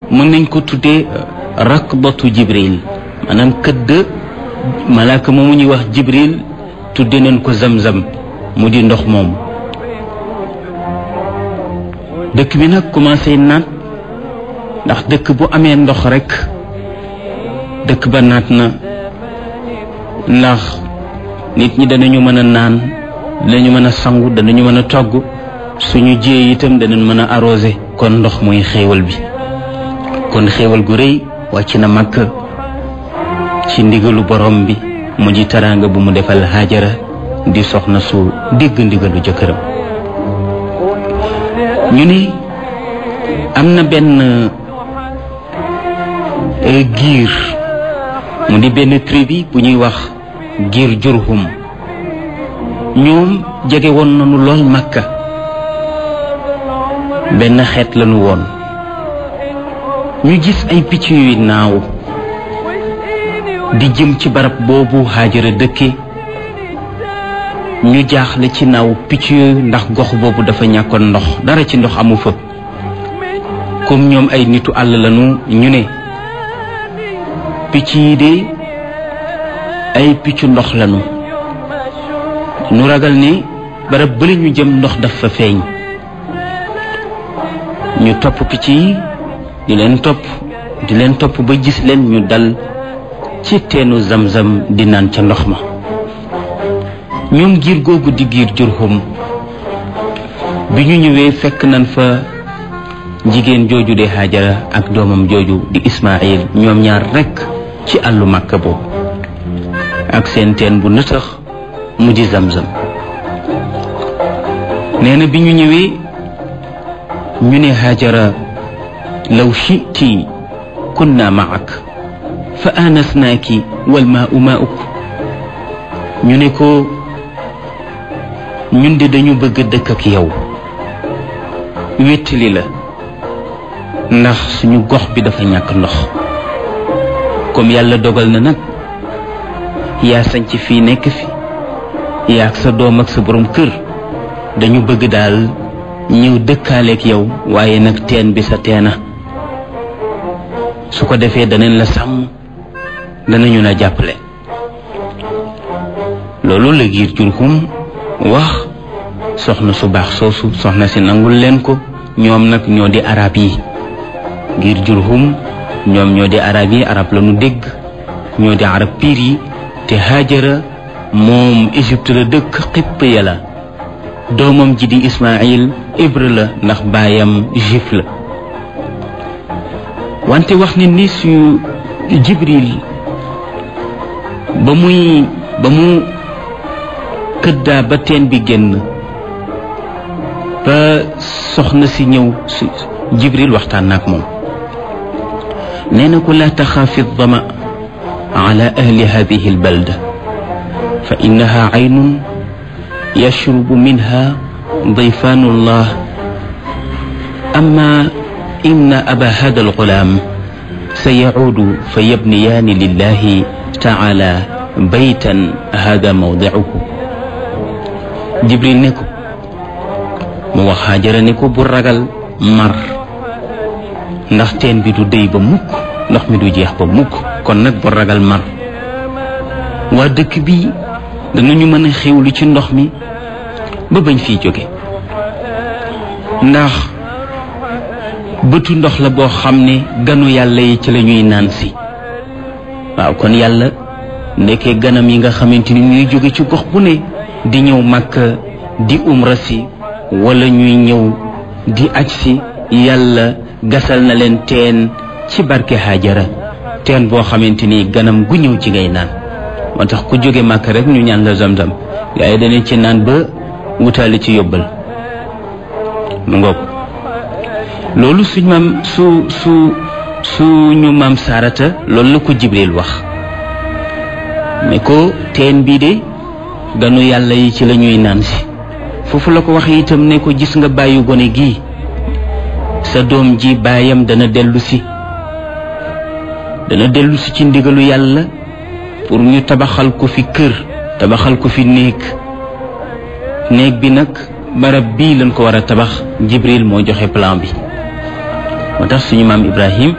mën nañ ko tuddee rakbatu jibril maanaam këdd malaaka moomu ñuy wax jibril tudde nañ ko zamzam mu di ndox moom dëkk bi nag commencé naat ndax dëkk bu amee ndox rekk dëkk ba naat na ndax nit ñi danañu mën a naan danañu mën a sangu danañu mën a togg suñu jiyee itam danañ mën a arrosé kon ndox mooy xéewal bi kon xéewal gu rëy wàcc na màkk ci ndigalu borom bi mu di taraanga bu mu defal Haajara di soxna su dégg ndigalu jëkkëram ñu ne am na benn giir mu di benn tribu bu ñuy wax giir Jurhum ñoom jege woon nañu lool Makka benn xeet lañu woon ñu gis ay picc yuy naaw di jëm ci barab boobu Haajara dëkke ñu jaaxle ci naaw picc yooyu ndax gox boobu dafa ñàkkoon ndox dara ci ndox amu fa comme ñoom ay nitu àll lañu ñu ne picc yi de ay piccu ndox lañu ñu ragal ni barab bële ñu jëm ndox daf fa feeñ ñu topp picc yi di leen topp di leen topp ba gis leen ñu dal ci teenu zamzam di naan ca ndox ma ñoom giir googu di giir Jurhum bi ñu ñëwee fekk nañ fa jigéen jooju de Haajara ak doomam jooju di Ismaayil ñoom ñaar rekk ci àllu Màkka boobu ak seen teen bu nëtëx mu di zamzam nee na bi ñu ñëwee ñu ne Haajara law shiti kunna maak fa aanasnaaki wal maau mauk ñu ne ko ñun de dañu bëgg dëkk ak yow wéttali la ndax suñu gox bi dafa ñàkk ndox comme yàlla dogal na nag yaa sañc fii nekk fi yaa ak sa doom ak sa borom kër dañu bëgg daal ñëw dëkkaaleek yow waaye nag teen bi sa teena su ko defee danañ la sàmm danañu la jàppale loolu la giir Jurhum wax soxna su baax soosu soxna si nangul leen ko ñoom nag ñoo di arab yi giir Jurhum ñoom ñoo di arab yi arab la nu dégg ñoo di arab piir yi te Haajara moom Égypte la dëkk xipp ya la doomam ji di Ismaayil hébreu la ndax baayam juif la wante wax ni ni su Jibril ba muy ba mu këddaa ba teen bi génn ba soxna si ñëw su Jibril waxtaan na ak moom nee na ko laa taxaafi dama ala ahli hadihi albalda fa innaha aynun yashrubu minha dayfanu llah amma inna aba hada algulaam sayacuudu fa yabniyaani lillahi taala baytan hada mawdicuhu jibril ne ko mu wax Haajara ne ko bu ragal mar ndax teen bi du déy ba mukk ndox mi du jeex ba mukk kon nag bu ragal mar waa dëkk bi danañu mën a xewlu ci ndox mi ba bañ fiy jóge ndax bëtu ndox la boo xam ne ganu yàlla yi ci la ñuy naan si waaw kon yàlla ndekkee ganam yi nga xamante ni ñuy jóge ci gox bu ne di ñëw Makka di umra si wala ñuy ñëw di aj si yàlla gasal na leen teen ci barke Haajara teen boo xamante ni ganam gu ñëw ci ngay naan moo tax ku jóge Makka rek ñu ñaan la zamzam gaa yi danañ ci naan ba wutaali ci yóbbal mu ngoog loolu suñ maam su su suñu maam Saarata loolu la ko Jibril wax ne ko teen bii de ganu yàlla yi ci la ñuy naan si foofu la ko wax itam ne ko gis nga bàyyi gone gii sa doom ji baayam dana dellu si dana dellu si ci ndigalu yàlla pour ñu tabaxal ko fi kër tabaxal ko fi néeg néeg bi nag barab bii lañ ko war a tabax Jibril moo joxe plan bi moo tax suñu maam Ibrahim